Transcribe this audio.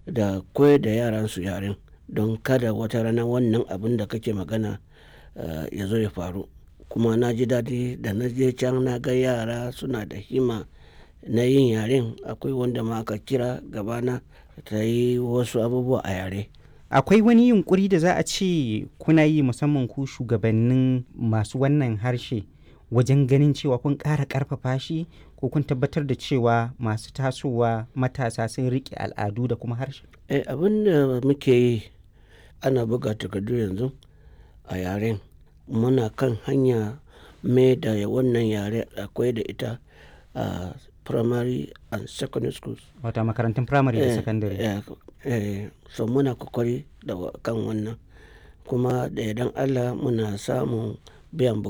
da koyar da yaran su yaren don kada wata rana wannan abin da kake magana ya zo ya faru kuma na ji daɗi da na je can na ga yara suna da himma na yin yaren akwai wanda ma aka kira gabana ta yi wasu abubuwa a yare akwai wani yunkuri da za a ce kuna yi musamman ku shugabannin masu wannan harshe wajen ganin cewa kun ƙara ƙarfafa shi ko kun tabbatar da cewa masu tasowa matasa sun riƙe al'adu da kuma harshe eh abin da muke yi ana buga takardu yanzu a yaren muna kan hanya mai da wannan yare akwai da ita a primary and secondary schools wata makarantun primary da secondary eh, so muna kokari da kan wannan kuma da idan allah muna samun biyan